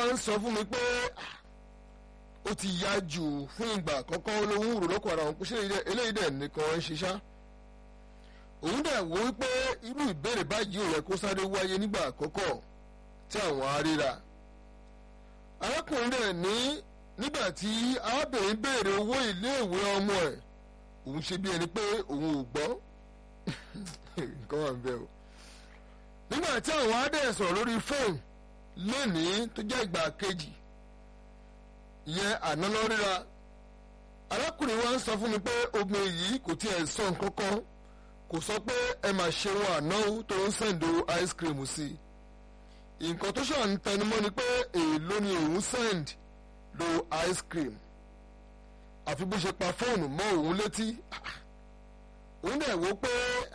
ń sọ fún mi pé ó ti yá jù fún ìgbà àkọ́kọ́ olówó rò lọ́kọ̀ ara òun pé ṣé eléyìí dẹ̀ nìkan ń ṣiṣá òun dẹ̀ wò wípé irú ìbéèrè báyìí ò yẹ kó sáré wáyé nígbà àkọ́kọ́ tí àwọn aríra arákùnrin rẹ̀ ní nígbà tí arábìnrin béèrè owó iléèwé ọmọ ẹ̀ òun ṣe bí ẹni pé òun ò gbọ́ nǹkan wà ń bẹ o nígbà tí àwọn adé sọ̀rọ̀ lórí fóònù lónìí tó jẹ́ ìgbà kejì ìyẹn àná lọ ríra arákùnrin wa ń sọ fún mi pé obìnrin yìí kò tiẹ̀ sọ nǹkan kan kò sọ pé ẹ máa ṣe wọn àná tó ń sẹ̀ǹdò ice cream sí i nǹkan tó ṣàn ń tẹnumọ́ ni pé èèló ni òun send lo ice cream àfi bó ṣe pa fóònù mọ́ òun létí òun dẹ̀ wò pé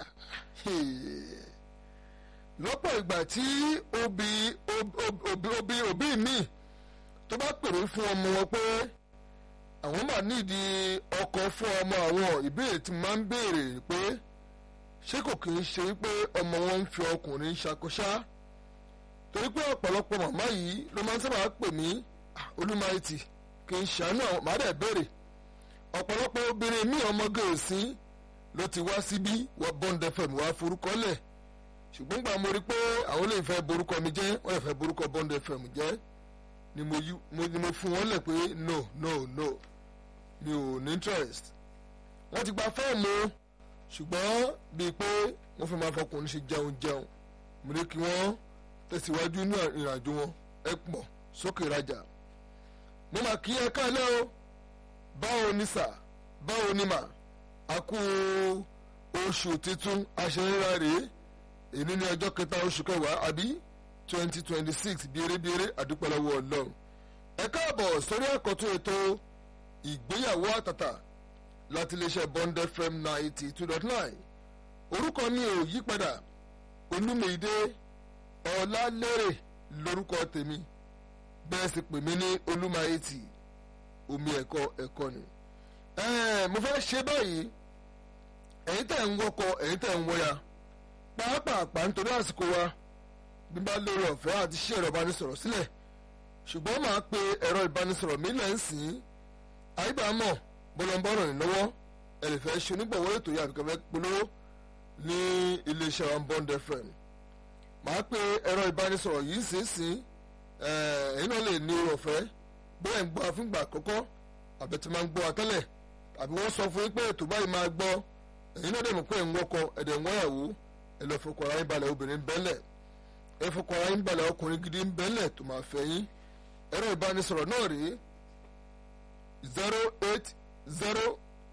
lọ́pọ̀ ìgbà tí òbí òbí òbí mi tó bá pèrè fún ọmọ wọn pé àwọn máa nídìí ọkọ fún ọmọ àwọn ìbéèrè tí máa ń béèrè pé ṣé kò kì í ṣe pé ọmọ wọn ń fi ọkùnrin ṣàkóṣá torí pé ọ̀pọ̀lọpọ̀ màmá yìí ló máa ń sábà pè mí olúmáìtì kì í ṣàánú àwọn màá dẹ̀ béèrè ọ̀pọ̀lọpọ̀ obìnrin mi ọmọge òsín ló ti wá síbí wọ́n Bond FM wá forúkọ lẹ̀ ṣùgbọ́n gbà mo rí pé àwọn lè fẹ́ borúkọ mi jẹ́ wọ́n lè fẹ́ borúkọ Bond FM jẹ́ ni mo yí ni mo fún wọn lẹ̀ pé no no no mi ò ní interest wọ́n ti gba fọ́ọ̀mù ṣùgbọ́n bíi pé wọ́n fẹ́ máa fọkùnrin ṣe jẹun jẹun mo ní kí wọ́n tẹ̀síwájú ní ìrìnàjò wọn ẹ pọ̀ sókè rajà mo máa kí ẹ káàlẹ́ o báwo ni sà báwo ni mà á kú oṣù titun aṣẹ́rẹ́ra rèé èyí ní ọjọ́ kẹta oṣù kẹwàá àbí twenty twenty six bèrèbèrè àdúpọ̀lọ́wọ́ ọlọ́run ẹ káàbọ̀ sórí àkọ́tún ètò ìgbéyàwó àtàtà láti iléeṣẹ́ Bond FM ninety two dot nine orúkọ mi ò yí padà olúmídé ọlálérè lórúkọ tèmi bẹ́ẹ̀ sì pè mí ní olúmáyétì omi ẹ̀kọ́ ẹ̀kọ́ ni mo fẹ́ ṣe báyìí ẹ̀yin tẹ̀ ń wọkọ̀ ẹ̀yin tẹ̀ ń wọya pàápàá nítorí àsìkò wa bí bá lórí ọ̀fẹ́ àti ṣí ẹ̀rọ ìbánisọ̀rọ̀ sílẹ̀ ṣùgbọ́n máa pe ẹ̀rọ ìbánisọ̀rọ̀ mi lẹ́ǹsìn àyíbámọ̀ bọ́lọ́mbọ́rọ̀ ìnáwó ẹ lè fẹ́ ṣe onígbọ̀wọ́ ètò yìí àbíkẹ́ fẹ́ polówó ní iléeṣẹ́ wa Bond FM máa pe ẹ̀rọ ìbánisọ̀rọ̀ yìí sínsìn ẹ̀yin náà lè ní orí ọ̀fẹ́ bóyá ń gbọ́ àfíngbà àkọ́kọ́ àbẹ̀tẹ̀ máa ń gbọ́ àtẹ́lẹ̀ àbí wọ́n sọ fún yín pé ètò báyìí máa gbọ́ ẹ̀yin náà dẹ̀ mọ̀ pé ẹ̀ ń wọ́kọ ẹ̀dẹ̀ ń wọ́yàwó ẹ̀ lọ́ fọkọ̀ ara yín balẹ̀ obìnrin bẹ́lẹ̀ ẹ̀ fọkọ̀ ara yín balẹ̀ ọkùnrin gidi ń bẹ́lẹ̀ tó máa fẹ́ yín ẹ̀rọ ìbánisọ̀rọ̀ náà rèé zero eight zero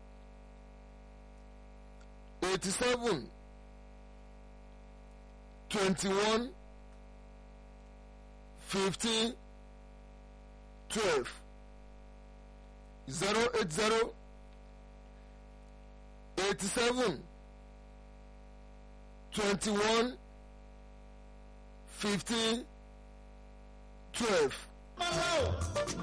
eighty seven twenty one fifteen twelve zero eight zero eighty seven twenty one fifteen twelve.